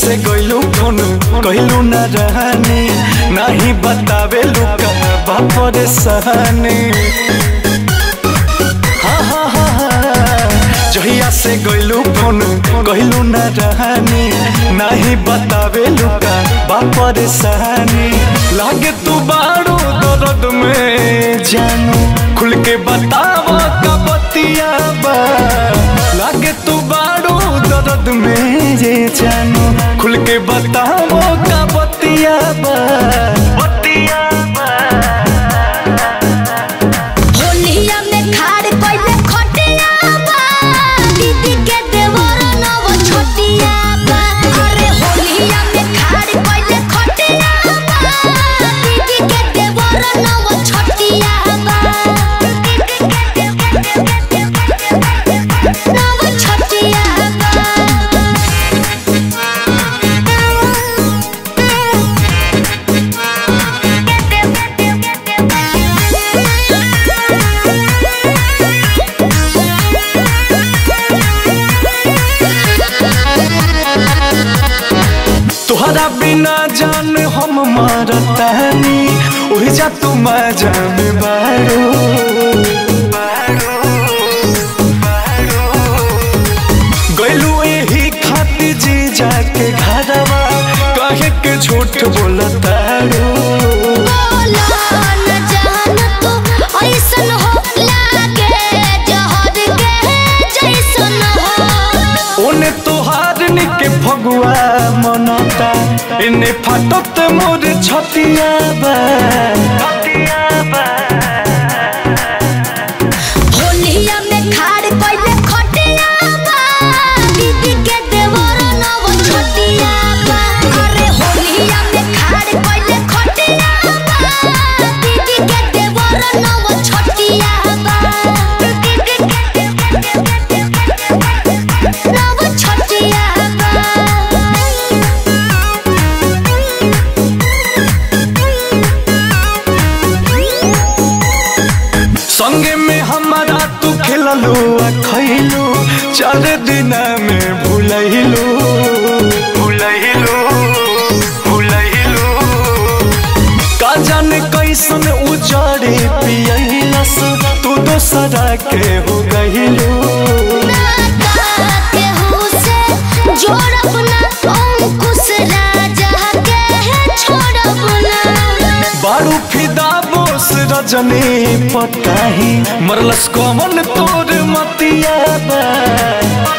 से गइलू फोन कहलू न रहनी नहीं बतावे लुका बापर सहनी हाँ हाँ हाँ हाँ जहिया से गइलू फोन कहलू न रहनी नहीं बतावे लुका बापर सहनी लागे तू बारू दर्द में जानू खुल के बतावा का बतिया बा लागे तू बारू दर्द में जे जानू खुल के बतावो का बतिया बा बतिया बा होलिया में खाड़ कइले खटिया बा दीदी के देवर नव छोटिया बा अरे होलिया में खाड़ कइले खटिया बा दीदी के देवर नव छोटिया बा नव छोटिया तुहरा बिना जान हम मारतानी उही जा तू जान बारो गइलू यही खातिर जी जाके घरवा कहे के झूठ बोलतारो बोला न जान तू ऐसन हो लागे जहर के जैसन हो ओने तोहार निके फगुआ मनता इने फाटत मोर छतिया बा छतिया बा होलिया में खाड़ कइले खटिया बा दीदी के देवर नव छोटिया बा अरे होलिया में खाड़ कइले खटिया बा दीदी के देवर नव छोटिया बा नव छोटिया संगे में हमारा तू खेललू आ खैलू चार दिन में भूलैलू भूलैलू भूलैलू का जाने कैसन उजाड़े पियलस तू दोसरा के हो गइलू बारू फिदा बोस रजनी पताही मरलस कमन तोर मतिया बा